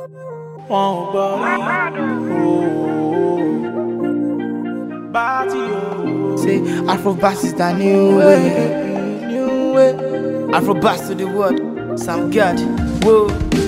wọn ò gbọ́ rí bá ti o. Say Afrobass is the new way. New way. Afrobass to the world. Sam God. Whoa.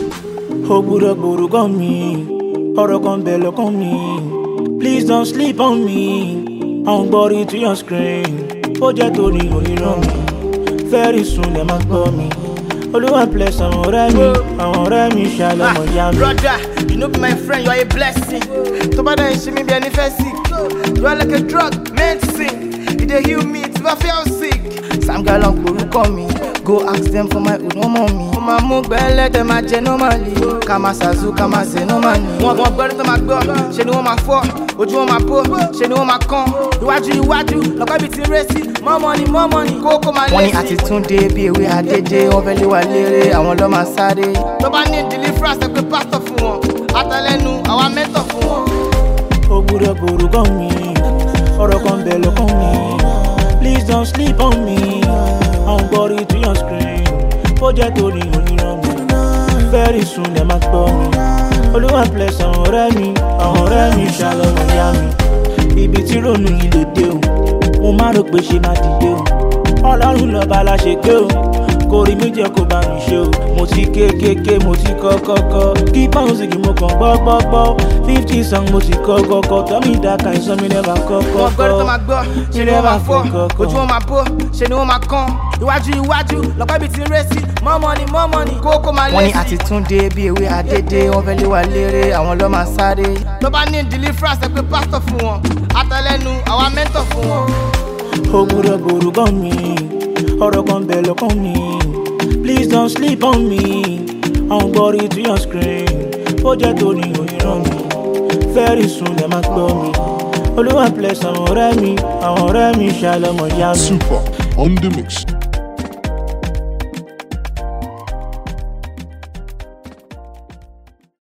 ó gbúdọ̀ gbòòrò mi ọ̀rọ̀ kan bẹ̀ lọ́kàn mi please don't sleep on me àwọn gbọ́rí to your screen ó jẹ́ torí oníran mi very soon lè máa gbọ́ mi olúwa bless àwọn ọ̀rẹ́ mi àwọn ọ̀rẹ́ mi ṣàlọ́mọ yá mi. Brother, you know be my friend, you are a blessing. To bad and she me be any sick. You are like a drug, medicine. You dey heal me, if I feel sick. Sam Galon orúkọ mi. Go ask them for my own ọmọ mi. Mo máa mú gbẹ́lẹ́ tẹ máa jẹ normally. Ká máa ṣàzú, ká máa ṣe normally. Wọ́n wọ́n gbọ́dọ̀ tó máa gbọ́, ṣe ni wọ́n máa fọ́. Ojú wọn máa bó, ṣe ni wọ́n máa kán. Iwájú iwájú, lọ́pẹ́ bíi ti ń rẹ́sì. More money, more money, kókó máa lé sí. Wọ́n ní àti túndé bí ewé adédé, wọ́n fẹ́ lé wa léré, àwọn lọ́ máa sáré. Tó bá ní deliverance, ẹ pé pásítọ̀ fún wọn. Àtàlẹ́nu, àwa mẹ́tọ̀ fún wọn. ó gbúdọ̀ gbòòrò mi ọ̀rọ̀ kan bẹ̀ lọ́kàn mi please don't sleep on me àwọn gbọ́rí to your screen ó jẹ́ torí oníran mi very soon lè máa gbọ́ mi olúwa bless àwọn ọ̀rẹ́ mi àwọn ọ̀rẹ́ mi ṣàlọ́mọ yá mi ibi tí ronú yìí lè dé o mo má rò pé ṣe máa dìde o ọlọ́run lọ́ba la ṣe gbé o kò rí mi jẹ́ kó bá mi ṣe o mo ti kékéké mo ti kọ́ kọ́kọ́ kí pọ́ùnsì kì mo kàn gbọ́ gbọ́ gbọ́ fifty song mo ti kọ́ kọ́kọ́ tọ́mí ìdáka ìsọ mi lẹ́bàá kọ́ wọ́n gbọ́dọ̀ tó máa gbọ́ ṣe ni wọ́n máa fọ́ kọ́kọ́. ojú wọn máa bó ṣe ni wọ́n máa kán iwájú iwájú lọ́pẹ́ bíi ti ń rẹ́sì more money more money kókó máa lé sí. wọ́n ní àti túndé bí ewé adédé wọ́n fẹ́ lé wa léré àwọn lọ́ máa sáré. tó bá ní deliverance ẹ pé pásítọ̀ fún wọn àtàlẹ́nu àwa mẹ́tọ̀ fún wọn. ó gbúdọ̀ gbòòrò mi ọ̀rọ̀ kan bẹ̀ lọ́kàn mi please don't sleep on me àwọn gbọ́rí to your screen ó jẹ́ torí oníran mi very soon lè máa gbọ́ mi olúwa bless àwọn ọ̀rẹ́ mi àwọn ọ̀rẹ́ mi ṣàlọ́mọ yá mi. Super on the mix.